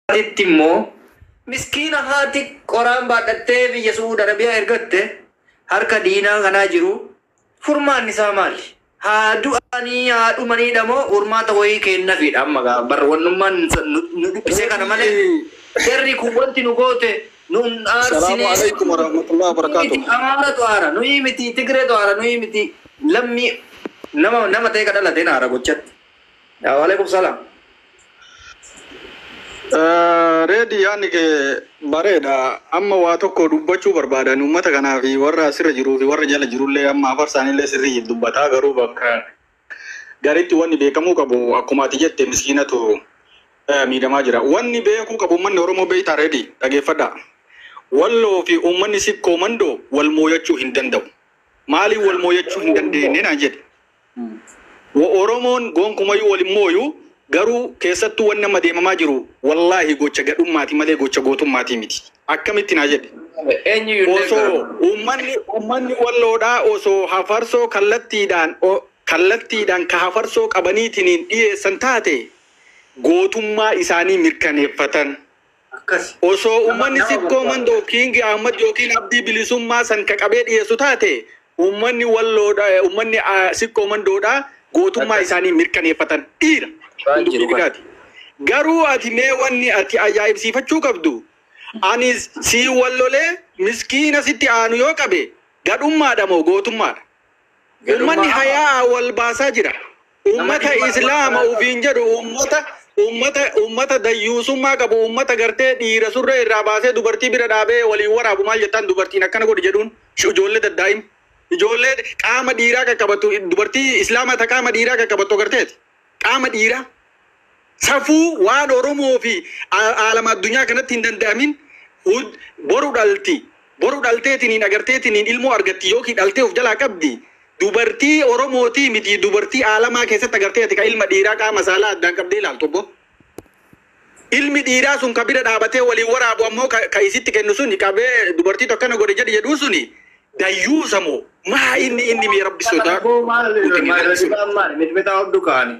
Itti immoo miskiina haati qoraan baadhattee biyya Suud Arabiyaa ergatte harka diinaa kanaa jiru furmaan isaa maali? Haa du'anii haa dhumaniidha moo furmaata wayii kennafiidha amma gaa barra wannummaan nu dhiphisee kana malee jarri kun wanti nu goote nu hin Salaamu aarsine alaikum warahmatullahi wabarakatuh. amaanatu aara nuyi miti tigreetu aara nuyi miti lammi nama nama ta'e ka dhalateen aara gochatti. Yaa waalaikum salaam. Reedi yaadni kee bareeda. Amma waa tokko dubbachuu barbaadan uummata kanaa fi warra asirra jiruu fi warra jala jirullee amma afar isaaniillee sirrii dubbataa garuu bakka garitti wanni beekamuu qabu akkuma ati jette miskiinatu eh, miidhamaa jira. Wanni beekuu qabu uummanni Oromoo beektaa reedi dhageeffadha. Walloo fi uummanni sikkoo mandoo wal mooyachuu hin danda'u. Maaliif wal mooyachuu hin dandeenye naan jedhe. Wa Oromoon gonkumayyuu waliin mooyu garuu keessattuu wanni amma deemamaa jiru wallaahi gocha gadhummaati malee gocha gootummaati miti. Akkamitti naa jedhe. Eenyu Osoo uummanni uummanni walloodhaa osoo hafarsoo kallattiidhaan o- kallattiidhaan ka hafarsoo qabaniitiin dhiyeessan taate gootummaa isaanii mirkaneeffatan. akkas. Osoo uummanni sikkoo mandoo kiingi Ahmad yookiin abdii bilisummaa san ka qabee dhiyeessu taate uummanni walloodha uummanni ah, sikkoo mandoodha gootummaa isaanii mirkaneeffatan dhiira. Waan jiru kan. Dubbiidhaati. Garuu ati mee wanni ati ajaa'ibsiifachuu qabdu ani sii wallolee miskiina sitti aanu yoo qabe gadhummaadha moo gootummaadha? Uummanni hayaa wal baasaa jira. Uummata Namni Islaama dhibba- ufiin jedhu uummata uummata uummata dayyuusummaa qabu uummata gartee dhiira surree irraa baasee dubartii bira dhaabee waliin waraabu maal jettaan dubartiin akkana godhi jedhuun Sh- ijoollee daddaa'im ijoollee qaama dhiiraa qaqqabatu dubartii islaamaa ta qaama dhiiraa qaqqabattu garteeti qaama dhiiraa safuu waan Oromoo fi aa- aalama addunyaa kanatti hin danda'amin hud- boru dhalti boru dhalteetiniin agarteetiniin ilmoo argatti yookiin dhaltee of jalaa qabdi dubartii Oromootii miti dubartii aalamaa keessatti agarteeti ka ilma dhiiraa qaama saalaa addaan qabdee ilaaltu obbo. Ilmi dhiiraa sun ka bira dhaabatee waliin waraabu ammoo ka ka isitti kennu suni qabee dubartii tokkana godhe jedhi jedhuu suni dayyuusa moo maa inni inni mee rabbi sodaa Miti hodhu kaani.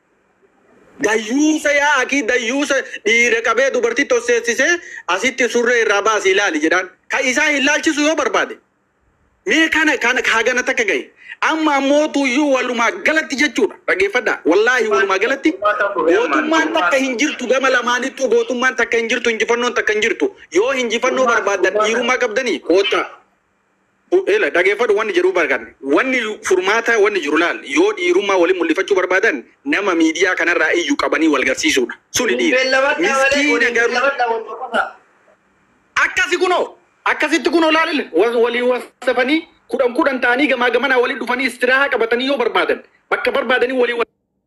dayyuusa yaa akii dayyuusa dhiira qabee dubartii tosseessisee asitti surree irraa baasii ilaali jedhaan ka isaa hin laalchisu yoo barbaade mee kana kana kaagana takka gahe amma ammoo tuyyuu walumaa galatti jechuudha dhageeffadha wallaahi walumaa galatti gootummaan takka hin jirtu gama lamaanittu gootummaan takka hin jirtu injifannoon takka hin jirtu yoo injifannoo barbaadan dhiirummaa qabdanii koottaa Ela dhageeffadhu wanni jedhuu barbaadne wanni furmaata wanni jiru laal yoo dhiirummaa waliin mul'ifachuu barbaadan nama miidiyaa kanarraa iyyuu qabanii wal garsiisuudha. Suni dhiira. Miskiina garuu akkasi kunoo akkasitti kunoo laalile walii wasafanii kudhan kudhan ta'anii gamaa gamanaa waliin dhufanii istiraahaa qabatanii yoo barbaadan bakka barbaadanii walii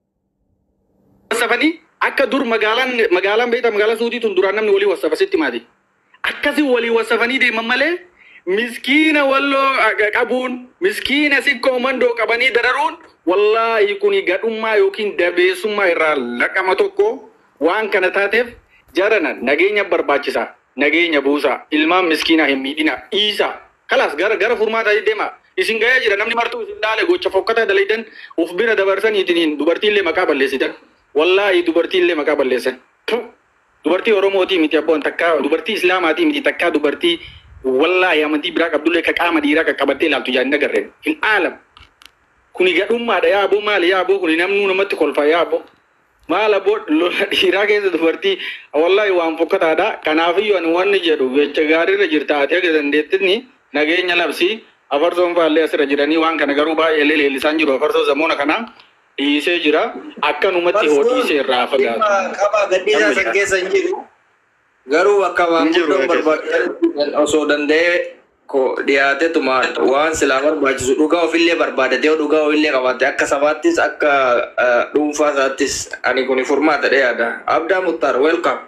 wasafanii akka dur magaalaan magaalaan beektaa magaalaa suutii tun duraan namni walii wasafa sitti maati. Akkasi walii wasafanii deeman malee miskiina walloo ag- qabuun miskiina sikkoo mandoo qabanii dararuun wallaahi kuni gadhummaa yookiin dabeessummaa irraa laqama tokko waan kana taateef jarana nageenya barbaachisaa nageenya buusaa ilmaan miskiinaa hin miidhina dhiisaa kalaas gara gara furmaataa deema isin ga'ee jira namni martuu isin dhaale gocha fokkataa dalaydan uf bira dabarsaniitiin dubartiillee maqaa balleessitan wallaahi dubartiillee maqaa balleessan Puh! dubartii oromootii miti abboon takkaa dubartii islaamaatii miti takkaa dubartii wallaahi amantii biraa qabdullee ka qaama dhiiraa qaqqabattee ilaaltu jaanni agarreen hin aalam kuni gadhummaadha yaa aboo maali yaa aboo kuni namnuu namatti kolfa yaa aboo maal aboo lola dhiiraa keessa dubartii wallaahi waan fokkataadha kanaafiyyuu ani wanni jedhu jecha gaariirra jirta ati aga dandeettinni nageenya labsii afarsoon faallee asirra jiranii waan kana garuu baay'ee leellisaan jiru afarsoo zamoona kanaa dhiisee jira akkanumatti hoo dhiisee irraa fagaatu. Qaba gadhiisaa san keessa hin jiru. Garuu akka waan Hin jiru guddoon keessa. barbaadu osoo danda'ee ko dhiyaatetuma waan silaa barbaachisu dhugaa ofillee barbaadatee dhugaa ofillee qabaate akka sabaattis akka eh, dhuunfaa isaattis ani kun furmaata yaada. Abdaa Muttar welcome.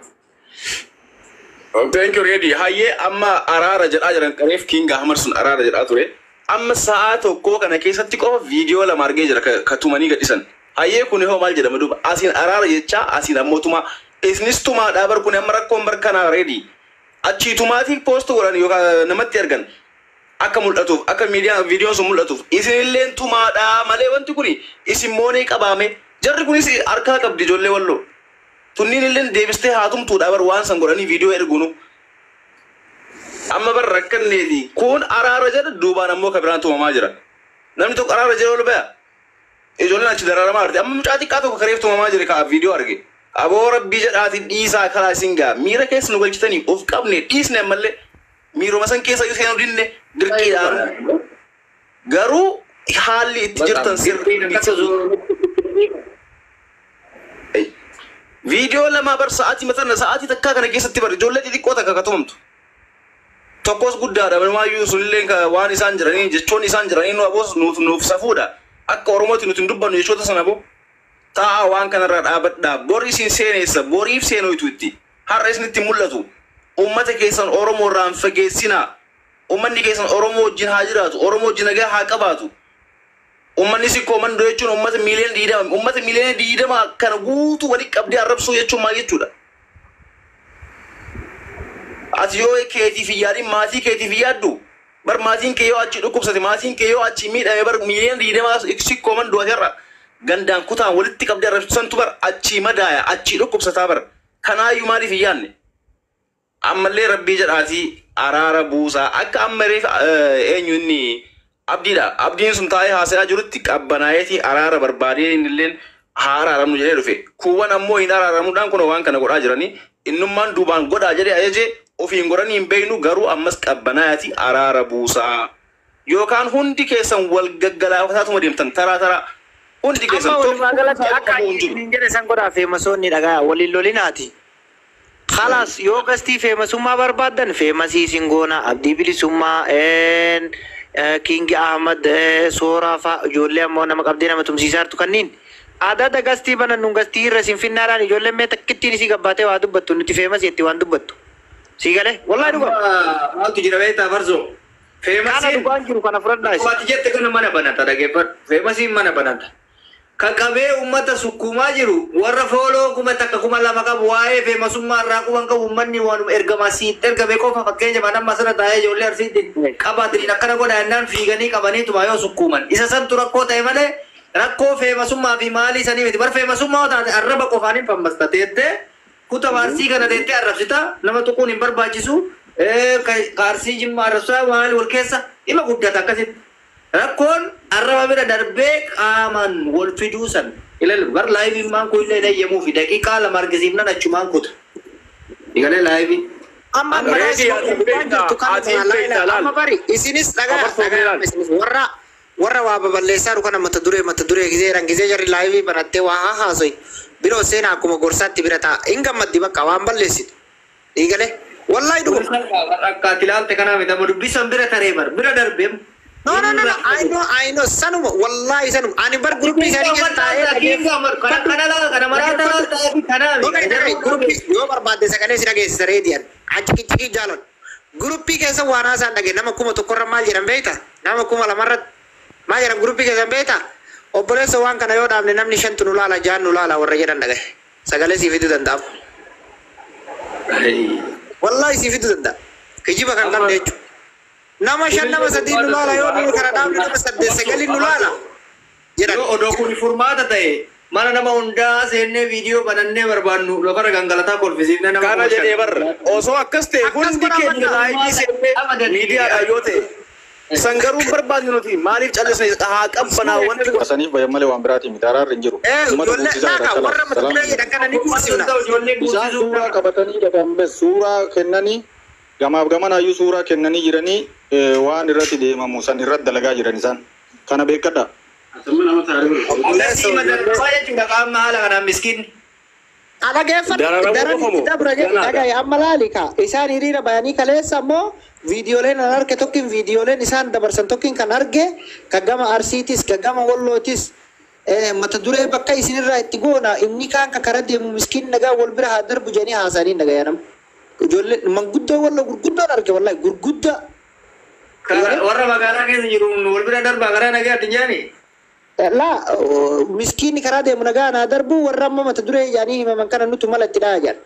Thank you Reedi. Hayyee amma araara jedhaa jiran qabeef King Ahmad sun araara jedhaa ture. Amma sa'aa tokkoo kana keessatti qofa viidiyoo lama argee jira ka- ka tumanii gadhisan. Hayyee kun hoo maal jedhama duuba asiin araara jechaa asiin ammoo tuma isinis tumaadhaa bar kun amma rakkoon bar kanaa Reedi. Achii tumaatii poost godhan yookaan namatti ergan akka mul'atuuf akka miidiyaan viidiyoon sun mul'atuuf isinillee tumaadhaa malee wanti kun isin moonee qabaame jarri kunis harkaa qabdi ijoollee walloo. Tunniin illee deebistee haatumtuudha bar waan san godhanii viidiyoo ergunu. Amma bar rakkanneeti. Kun araara jedha duubaan ammoo kan biraan tumamaa jira. Namni tokko araara jedha ol baya. Ijoolleen achi dararamaa jirti. Amma mucaa xiqqaa tokko kareef tumamaa jira ka viidiyoo arge. Aboo rabbii jedhaati dhiisaa karaa isin gaa. Miira keessa nu galchitanii of qabne dhiisne ammallee. Miiruma san keessa yoo seenuu dinne dirqiidhaan. Garuu haalli itti jirtan sirrii. Viidiyoo lama bar sa'aatii maxxanna sa'aatii takkaa kana keessatti bar ijoollee xixiqqoo takka ka tumamtu. Tokkos guddaadha manumaayyuu sunillee ka waan isaan jiranii jechoonni isaan jiranii nu aboos nuuf nuuf safuudha. Akka Oromooti nuti hin dubbannu jechoota sana boo. Taa'aa waan kanarraa dhaabadhaa bori isin seeneessa boriif seenoytu itti har'a isinitti mul'atu. Uummata keessan Oromoo irraa hin fageessinaa. Uummanni keessan Oromoo wajjin haa jiraatu. Oromoo wajjin nagaa haa qabaatu. Uummanni sikkoo mandoo jechuun uummata miiliyoona diidama. Uummata miiliyoona diidama kana guutuu walitti qabdee arrabsuu jechuun maal jechuudha? Ati yoo keetiif hin yaadin maatii keetiif hin yaaddu. Bar maatiin kee yoo achi dhukkubsate maatiin kee yoo achi miidhame bar miiliyoona diidama sikkoo mandoo atirra. Gandaan kutaan walitti qabdee arrabsantu bar achi madaaya achi dhukkubsataa bar. Kanaayyuu maaliif hin yaadne? Ammallee rabbii jedhaatii araara buusaa akka amma reef eenyu inni abdiidha. Abdiin sun taa'ee haasa'aa jirutti qabbanaayetii araara barbaadee innilleen haa araaramnu jedhee dhufe. Kuuwwan ammoo hin araaramuudhaan kun waan kana godhaa jiranii innummaan duubaan godhaa jedhee ajajee ofiin godhanii hin beeknu garuu ammas qabbanaayati araara buusaa. Yookaan hundi keessan wal gaggalaafataatuma deemtan taraa taraa. Hundi keessan Amma walumaa galatti tokko akka qabu hin jiru. hin jedhe san godhaa feemasoonni dhagaa waliin lolinaati. Khalaas yoo gastii feemasummaa barbaaddan feemasii isin goona abdii bilisummaa een, eh, Kingi Ahmad eh, Sooraa fa'a ijoollee ammoo nama qabdee nama tumsiisaa jirtu kanniin. Aadaa da gastii banan nun gastii irra isin finnaadhaan ijoolleen mee takkittiin isii gabbaatee waa dubbattu nuti feemasii itti waan dubbattu. Sii galee? Wallaahi dhugaa. Maaltu jira beektaa farsoo? Kana Feemasiin dhugaan jiru kana fudhadhaa isin. waati jette kana mana banata dhageeffadhu. Feemasiin mana banata. Kan qabee uummata sukkuumaa jiru warra fooloo kuma takka kuma lama qabu waa'ee feemasummaa irraa quban qabu uummanni waan ergamaa siit ergame qofa fakkeenya manamma asirra taa'ee ijoollee arsiitti qabaataniin akkana godha jennaan fiiganii qabaniituma yoo sukkuuman. Isa santu rakkoo ta'e malee rakkoo feemasummaa fi maalii sanii miti. Bar feemasummaa taate arraba qofaan hin fammasta teettee kuta baarsii kana teettee arrabsita nama tuquun hin barbaachisu. Kaarsii jimmaa arrabsaa maali wal keessa dhima guddata akkasitti. Rakkoon arraba bira darbee qaamaan wal fiduu san ilal bar laayivii maan kun illee eeyyamuu fi daqiiqaa lama argisiifnan achumaan kuta. Igalee laayivii. amma Amma reetii ati beektaa, ati beektaa, laal. amma bari isinis dhagaa Abarfoo dhagaa laal. isinis warra warra waa baballeessaa dhukan mata duree mata duree gisee rangisee jarri laayivii banattee waa haa haasoi biroo seenaa akkuma gorsaatti bira ta'a hin gammaddi bakka waan balleessitu dhiigale wallaahi dhuguma Akka ati ilaalte kanaa miti amma dubbisan bira taree bar bira darbee. no no no no I know I know sanuma wallaahi sanuma ani bar guruppii isaanii keessa taa'ee Kana kana laala kana maraata laala ta'ee kanaa Dhugay dhugay guruppii yoo barbaadde sagalee si dhageessisa reediyan achi kichikii jaalon guruppii keessa waan haasaan dhage nama kuma tokkorra maal jedhan beekta nama kuma lamarra maal jedhan guruppii keessan beekta obboleessa waan kana yoo dhaabne namni shantu nu laala jaan nu laala warra jedhan dhagaye sagalee sii fiduu danda'amu wallaahi sii fiduu danda'a kijiba kan qabne jechuudha nama shan nama sadii nu laala yoo nu kana dhaabne nama saddeet sagalii nu laala jedhan Yoo odoo kun furmaata ta'e mana nama hundaa seennee viidiyoo banannee barbaannu lafarra gangalataa kolfisiifne nama Kana kuma shan. jedhee bar osoo akkas ta'e Akkas hundi godhaa keenya madda. laayivii seennee miidiyaadha yoo ta'e. San garuu hin barbaadne nuti maaliif callisne haa qabbanaa wanti kun. Saniif bayan malee waan biraatii miti araarri hin jiru. ee Uummata ijoollee guddisuu laaka irratti warra mata duree jedhan kana ni guursifna Ijoollee Isaan guutisuu suuraa qabatanii dhaqan suuraa kennanii gamaaf gamanaayyuu suuraa kennanii jiranii eh, waan irratti deemamu san irratti dalagaa jiran isaan. Kana beekadha. Akkasii madarbaa jechuudha qaama haala kanaan miskiinni. Dhaggeeffadhu. Dararamuu Daran qofa moo? itti dabra jedhu Ganaadha. dhagaye amma laali ka isaan hiriira bayanii kaleessa ammoo viidiyooleen an arge tokkin viidiyooleen isaan dabarsan tokkin kan arge ka gama arsiitis ka gama wallootis eh, mata duree bakka isinirraa itti goona inni kaan ka kara deemu miskiin nagaa wal bira haa darbu jedhanii haasanii nagaya nam ijoollee manguddoo walloo gurguddoon arge wallahi gurguddaa Warra magaalaa keessa jiru wal bira darbaa karaa nagaa addunyaani. laa miskiinni karaa deemu nagaa naa darbu warra amma mata duree jedhanii himaman kana nutu mala itti dhaha jedhan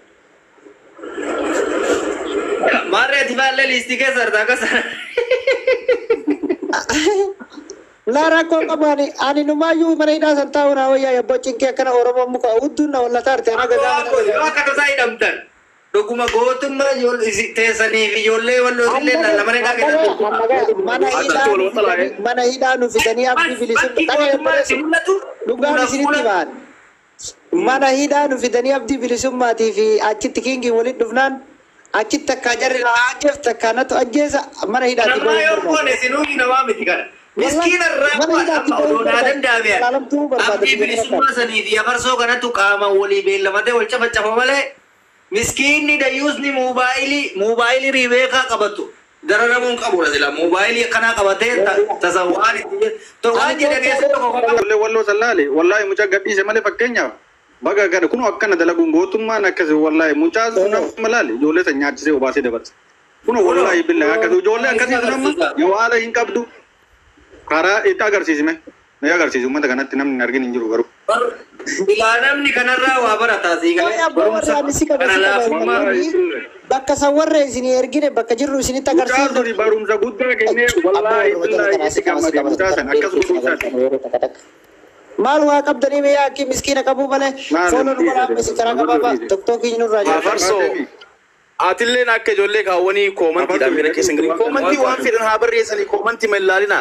Maarree ati baallee liistii keessa argaa akkasa. laa rakkoo qabu ani ani numaayyuu mana hidhaa san taa'u naa wayyaa yabboo cinqee akkana oromoo muka udduun na walla taarte ana Yoo gadaa akka tasaa hidhamtan dhuguma gootummaa ijoollee isi- teessanii fi ijoollee wallootillee lama hidhaa keessatti. mana hidhaa mana hidhaa nu fidanii abdii Bakki bilisummaa gootummaa itti mul'atu dhugaan isinitti ba'an mana hidhaa nu fidanii abdii bilisummaatii fi achitti kiingii walitti dhufnaan achitti takkaa jarri na ajjeef takkaa natu ajjeesa mana hidhaatti Namaa yoo ba'uu koone sinuu namaa miti kana. Miskiina irraa Mana waan hidhaatti amma ba'uu odoonaa barbaada. danda'ame. Ilaalamtuu barbaada Abdii biyya bilisummaa sanii fi afarsoo kanattu qaama walii beellamatee wal cafacafa malee miskiinni dayyuusni moobaayilii moobaayilii riibeekaa qabatu. Dararamuun qabudha sila moobaayilii akkanaa qabatee ta- tasawwaan itti to waan jedhe keessa tokko qabu. Ijoollee walloo sallaalee wallaahi mucaa gadhiise malee fakkeenyaaf baga kana kun akkana dalaguun gootummaan akkasi wallaahi mucaa nama laale ijoollee san nyaachisee obaasee dabarsa. Kun wallaahi billahi akkasi ijoollee akkasii sun amma yawaala hin qabdu karaa itti agarsiisime. Mee agarsiisi uummata kanatti namni hin argin hin jiru garuu. Ilaa namni kanarraa waa barataa sii Oye, galee abbaa warraa ani si qaba, si qaba. bakka san warra isinii ergine bakka jirru isinitti Mucaa agarsiisu suni barumsa guddaa kennee wallaahi billahi itti gammade mucaa san akkas godhuusaati. maal waa qabdanii mee yaakii miskiina qabuu malee Maal? fooloo nu waraabesi karaa qabaaba tokkookii nurraa jira Afarsoo atilleen akka ijoollee kaawwanii koomantiidhaan bira keessa hin galin. Koomantii waan fedhan haa barreessanii koomantii ma ilaalinaa.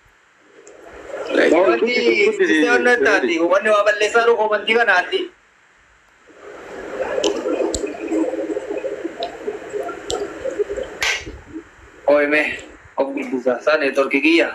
Wanti wanti wanni waa balleessaa jiru komantii kanaatti. Oime, of guddisaa isaa neetworkii kiyya.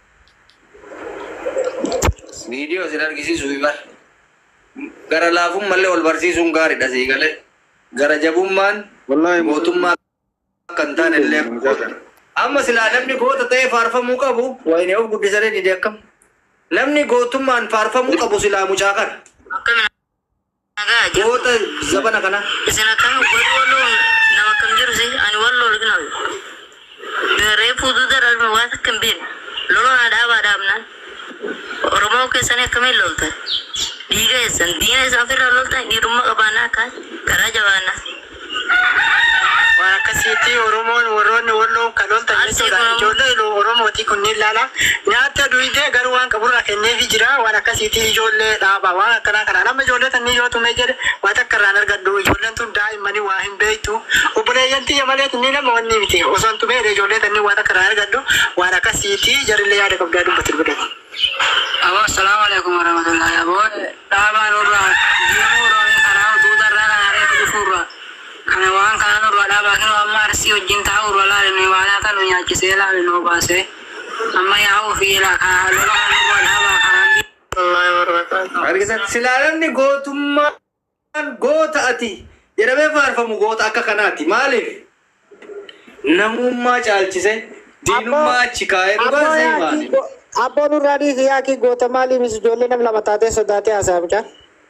Viidiyoo isin argisiisu ibar. Gara laafuun mallee wal barsiisuun gaariidha sii galee. Gara jabummaan Wallaahi mootummaa kan taane illee. Amma silaa namni goota ta'ee faarfamuu qabu wayinee of guddisanii ni deekkam. Namni gootummaan faarfamuu qabu silaa mucaa kana. Akkamiin nagaa jiru. Goota zabana kana. Isin akkamiin uffata walloo nama kam jiru si ani walloo argina. Reefuu duuda darbin waan akka hin beekne. Lolona dhaabaa dhaabnaan. Oromoo keessanii akkamiin loltan? Dhiiga eessan diina isaan ofirraa loltan dhiirummaa qabaannaa akkaan garaa jabaannaa. waan akkasiitti oromoon warroonni walloon kan loltan jechuudha ijoollee oromooti kunniin laala nyaata duwidee garuu waan qaburraa kenneefi jira waan akkasiitti ijoollee dhaaba waan akkanaa kanaa nama ijoollee tanii yoo tumee jedhe waan takka irraan argadhu ijoolleen tun daa'immanii waa hin beektu obboleeyyan tiyya malee tunni nama wanni miti osoo hin tumee ijoollee tanii waan takka irraan argadhu waan akkasiitti jarillee yaada qabdaa dubbatu godhatu. Abo assalamu alaikum warahmatullahi abo dhaabaan urraa deemuu roon karaa duudarraa kan areefu dhufuurraa kana waan kana nurraa dhaabaa kan amma arsii wajjin taa'u urra laalinu ibadaa tanu nyaachisee laalinu baasee amma yaa'uu fi ilaa kana lola kan nurraa dhaabaa karaa Argitan silaa namni gootummaan goota ati jedhamee faarfamu goota akka kanaati. Maaliif? Namummaa caalchise diinummaa achi kaa'ee dhugaa sii maali? abboon nurraa dhiisi yaakii goota maalii mis ijoollee nam lama taatee sodaatee haasaa mucaa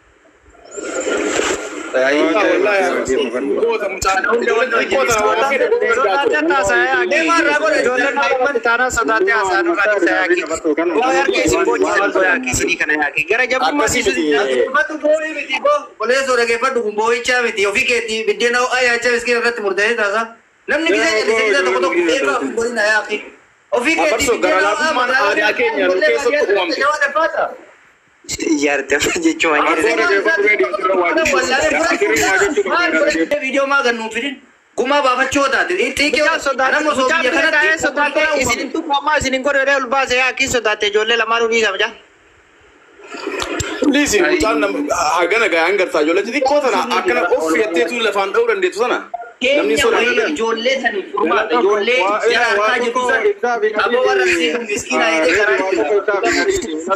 Uffatu boorii miti boo qoleessoo dhageeffadhu kun boo'ichaa miti ofii keetii biddeena ho'aa yaachaa miskiina irratti murteessee taasa. Namni gisee jallisee gisee tokko tokko beekaa fi godina yaaqi. Ofii keetii Afarsoo gara laafummaan aadaa keenya nu keessatti uumamte. Yaadama jechuun Viidiyoo maa gannuun fidin gumaa baafachuu taate xiiqee nama osoo biyya kanatti isinin tuqamaa isinin godhee ol baase yaakii sodaatte ijoollee lamaanuu dhiisa mucaa Liisi mucaan nam- hagana gahaan gartaa ijoollee xixiqqoo sana akkana of fiyatteetu lafaan dha'uu dandeettu sana. Namni keenya sodaa wayii ijoollee saniif furmaata ijoollee jala harkaa jirtu san aboo warra siin miskiina jedhee karaa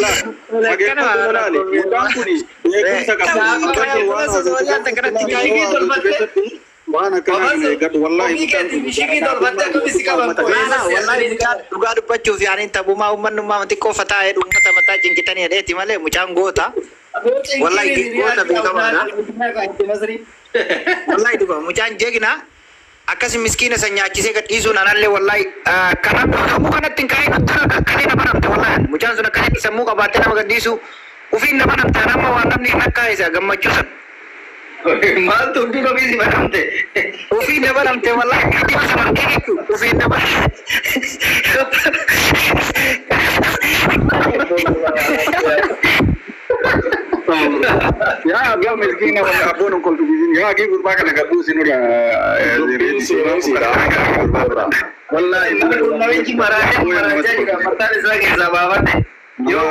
waan akkanaa kana eeggatu wallaahi ofii keetii bishikii tolfattee akkamitti qaban dhugaa dubbachuuf yaaniin taphumaa uummanummaa xiqqoo fataa'ee uummata mataa cinkitanii hedheeti malee mucaan goota. Wallahi goota beekamaadha. Wallahi dhuga mucaan jeegna akkas miskiina san nyaachisee gadhiisuun anallee wallahi kanan sammuu kanatti hin ka'in akkanee nama namta wallahi mucaan sun akkasitti sammuu qabaattee nama gadhiisu ufiin nama namta nama waan namni hin akka isa gammachuu san Maaltu hundi ofii si badamte? ufiin nama namte wallahi dhibba sanan keeku ufiin nama Yaa miskiina wal abboon on koltu bisin yaa gii gurbaa kana gabbuu sinudha. Dubbiin seensiidha. Wallahi. Namichi maraatee maraachaa jira. Mataan isaa keessaa baafate. Yoo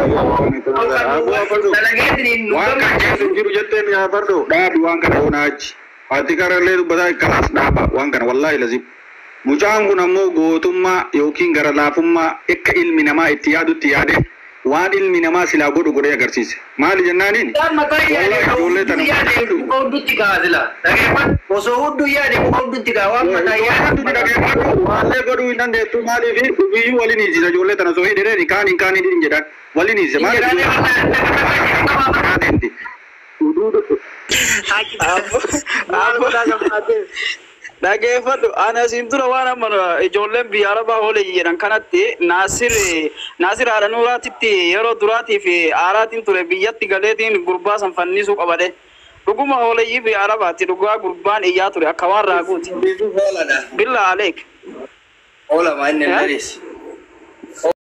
kan dalageetiin nu Waan kan keessa hin jiru jetteen yaa fardo dhaabi waan kana onaa achi. Ati karallee dubbataa ikkanaas dhaaba waan kana wallaahi lazim. Mucaan kun ammoo gootummaa yookiin gara laafummaa akka ilmi namaa itti yaadutti yaade waan ilmi namaa silaa godhu godhee agarsiise. Maali jennaaniin? Wallahi ijoollee tana muka hundatti kaa sila. Dhageeffadhu. Osoo hunduu yaade muka hundatti kaa waan mataa yaadu. Waallee godhuu hin dandeettu maaliif biyyuu waliin hiisisa ijoollee tana soo hidhee kaan hin kaan hin jedhan waliin hiisise maaliif? dhageeffadhu ani asiin dura waan amma ijoolleen biyya arabaa oolee jedhan kanatti naasir naasir haadha nuuraatitti yeroo duraatiif aaraatiin ture biyyatti galeetiin gurbaa san fannisuu qabade dhuguma ooleyyii biyya arabaatti dhugaa gurbaan iyyaa ture akka waan raaguuti Bisu hooladha. billa aleek Oola maa inni hin